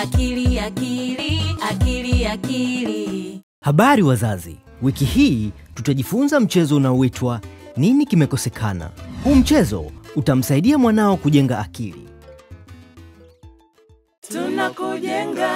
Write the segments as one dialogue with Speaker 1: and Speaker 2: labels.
Speaker 1: akili akili akili akili
Speaker 2: Habari wazazi, wiki hii tutajifunza mchezo unaoitwa nini kimekosekana. Huu mchezo utamsaidia mwanao kujenga akili.
Speaker 1: tunakujenga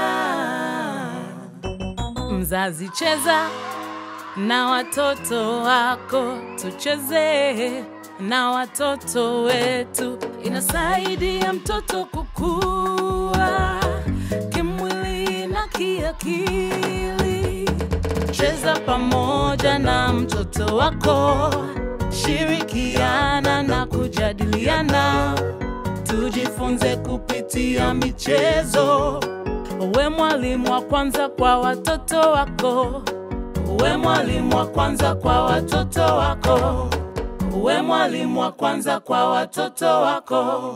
Speaker 1: mzazi cheza na watoto wako tucheze na watoto wetu inasaidia mtoto kukua kimwili na kiakili cheza pamoja na mtoto wako shirikiana na kujadiliana tujifunze kupitia michezo. Uwe mwalimu wa kwanza kwa watoto wako, uwe mwalimu wa kwanza kwa watoto wako, uwe mwalimu wa kwanza kwa watoto wako.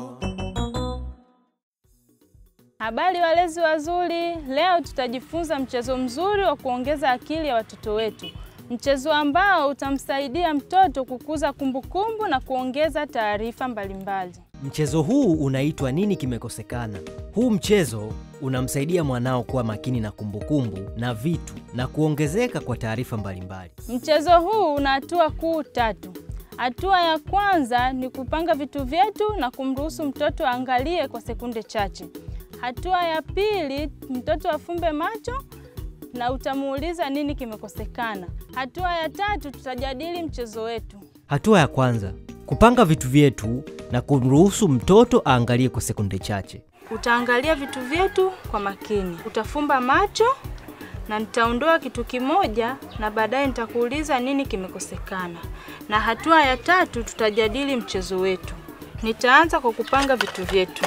Speaker 3: Habari walezi wazuri, leo tutajifunza mchezo mzuri wa kuongeza akili ya watoto wetu, mchezo ambao utamsaidia mtoto kukuza kumbukumbu na kuongeza taarifa mbalimbali.
Speaker 2: Mchezo huu unaitwa nini kimekosekana. Huu mchezo unamsaidia mwanao kuwa makini na kumbukumbu na vitu na kuongezeka kwa taarifa mbalimbali.
Speaker 3: Mchezo huu una hatua kuu tatu. Hatua ya kwanza ni kupanga vitu vyetu na kumruhusu mtoto aangalie kwa sekunde chache. Hatua ya pili, mtoto afumbe macho na utamuuliza nini kimekosekana. Hatua ya tatu, tutajadili mchezo wetu.
Speaker 2: Hatua ya kwanza, kupanga vitu vyetu na kumruhusu mtoto aangalie kwa sekunde chache.
Speaker 3: Utaangalia vitu vyetu kwa makini, utafumba macho na nitaondoa kitu kimoja na baadaye nitakuuliza nini kimekosekana. Na hatua ya tatu tutajadili mchezo wetu. Nitaanza kwa kupanga vitu vyetu.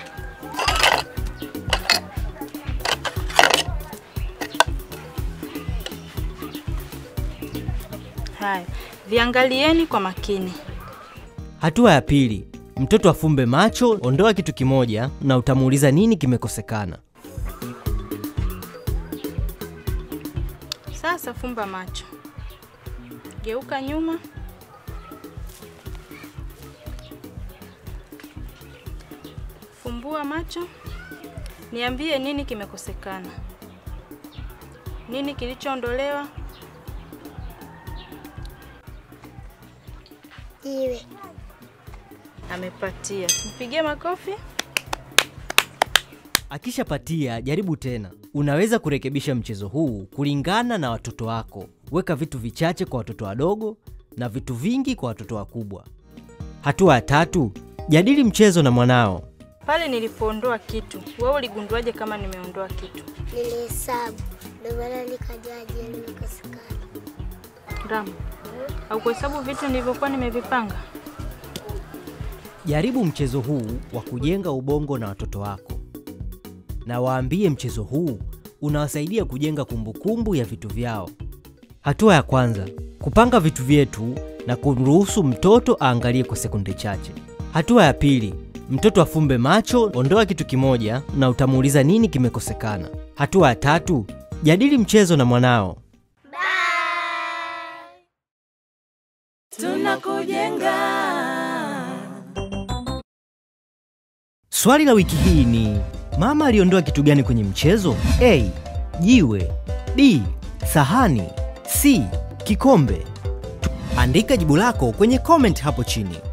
Speaker 3: Haya, viangalieni kwa makini.
Speaker 2: Hatua ya pili, mtoto afumbe macho, ondoa kitu kimoja na utamuuliza nini kimekosekana.
Speaker 3: Sasa fumba macho, geuka nyuma, fumbua macho, niambie nini kimekosekana, nini kilichoondolewa.
Speaker 4: Jiwe.
Speaker 3: Amepatia, mpigie makofi.
Speaker 2: Akishapatia, jaribu tena. Unaweza kurekebisha mchezo huu kulingana na watoto wako. Weka vitu vichache kwa watoto wadogo na vitu vingi kwa watoto wakubwa. Hatua ya tatu, jadili mchezo na mwanao.
Speaker 3: Pale nilipoondoa kitu, wewe uligunduaje kama nimeondoa kitu?
Speaker 4: Nilihesabu ndio maana nikajua jiwe limekosekana.
Speaker 3: Ramu, au kuhesabu vitu nilivyokuwa nimevipanga?
Speaker 2: Jaribu mchezo huu wa kujenga ubongo na watoto wako, na waambie mchezo huu unawasaidia kujenga kumbukumbu ya vitu vyao. Hatua ya kwanza, kupanga vitu vyetu na kumruhusu mtoto aangalie kwa sekunde chache. Hatua ya pili, mtoto afumbe macho, ondoa kitu kimoja na utamuuliza nini kimekosekana. Hatua ya tatu, jadili mchezo na mwanao.
Speaker 1: Tunakujenga
Speaker 2: Swali la wiki hii ni mama aliondoa kitu gani kwenye mchezo? A. Jiwe. B. Sahani. C. Kikombe. Tu- Andika jibu lako kwenye comment hapo chini.